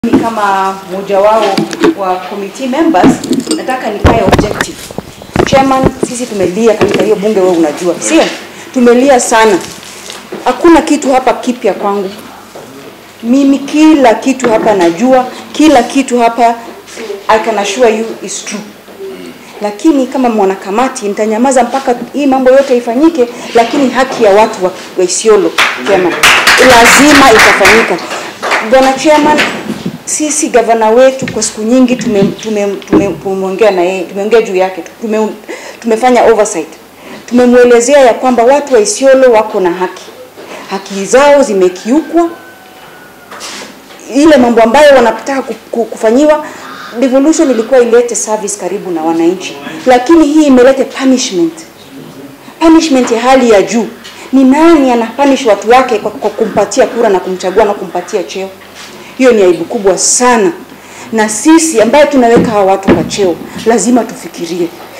Mimi kama mmoja wao wa committee members nataka nikae objective. Chairman, sisi tumelia katika hiyo bunge, wewe unajua, sio? Tumelia sana. Hakuna kitu hapa kipya kwangu. Mimi kila kitu hapa najua, kila kitu hapa I can assure you is true. Lakini kama mwanakamati nitanyamaza mpaka hii mambo yote ifanyike, lakini haki ya watu wa, wa Isiolo chairman, lazima itafanyika. Bwana chairman, sisi gavana wetu kwa siku nyingi tumeongea tume, tume, tumeongea na yeye, tumeongea juu yake, tume, tumefanya oversight, tumemwelezea ya kwamba watu wa Isiolo wako na haki, haki zao zimekiukwa, ile mambo ambayo wanataka ku- ku- kufanyiwa devolution ilikuwa ilete service karibu na wananchi, lakini hii imelete punishment, punishment ya hali ya juu. Ni nani anapunish watu wake kwa, kwa kumpatia kura na kumchagua na kumpatia cheo? Hiyo ni aibu kubwa sana, na sisi ambaye tunaweka hawa watu kwa cheo lazima tufikirie